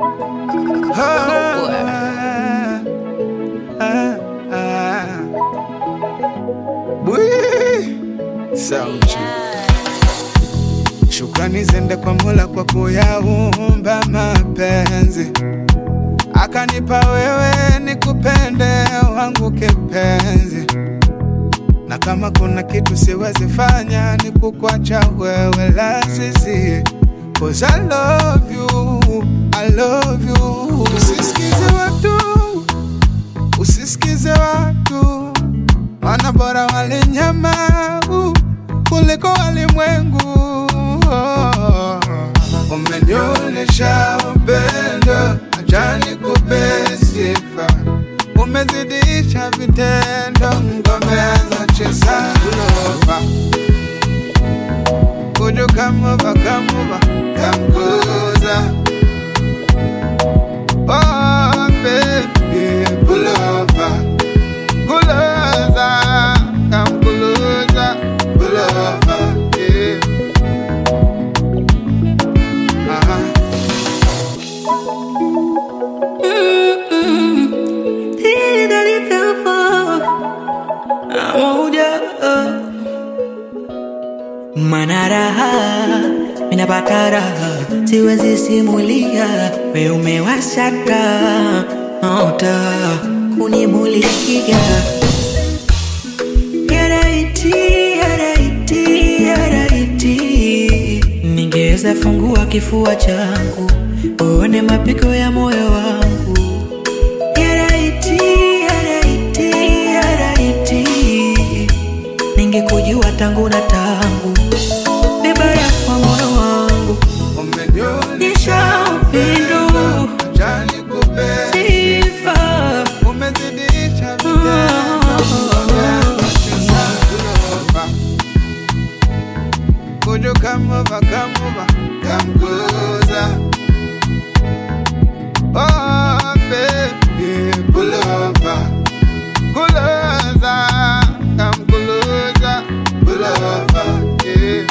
Ah, ah, ah. Bwii. Sauti. Shukrani zende kwa Mola kwa kuyaumba mapenzi, akanipa wewe nikupende wangu kipenzi, na kama kuna kitu siwezi fanya ni kukwacha wewe lazizi, cause I love you, I love you. Usisikize watu, usisikize watu, wana bora wale nyama uh, kuliko walimwengu. Oh, Umenionyesha upendo, acha nikupe sifa, umezidisha vitendo, ngomeanza cheza lova Kuju kamuva kamuva kamkuza Oh baby pull over Kuloza kamkuloza pull over yeah. Aha. Mana raha minapata raha, siwezi simulia, we umewashaka ota kunimulikia yaraiti yaraiti yaraiti, ningeweza fungua kifua changu uone mapigo ya moyo wangu yaraiti yaraiti yaraiti ningekujua tangu na tangu vibaya kwa moyo wangu Umenionyesha upendo acha nikupe sifa umezidisha vitendo ngomeanza cheza lova Kuju kamuva kamuva kamkuza Oh baby pull over Kuloza kamkuloza pull over yeah.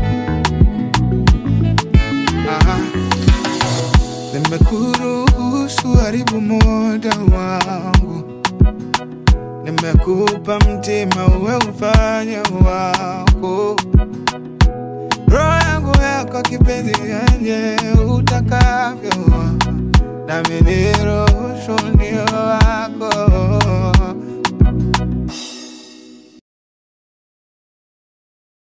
Aha. Nimekuruhusu haribu muda wangu, nimekupa mtima uwe ufanye wako, roho yangu yako kipenzi, yenye utakavyo, nami niruhusu ndio wako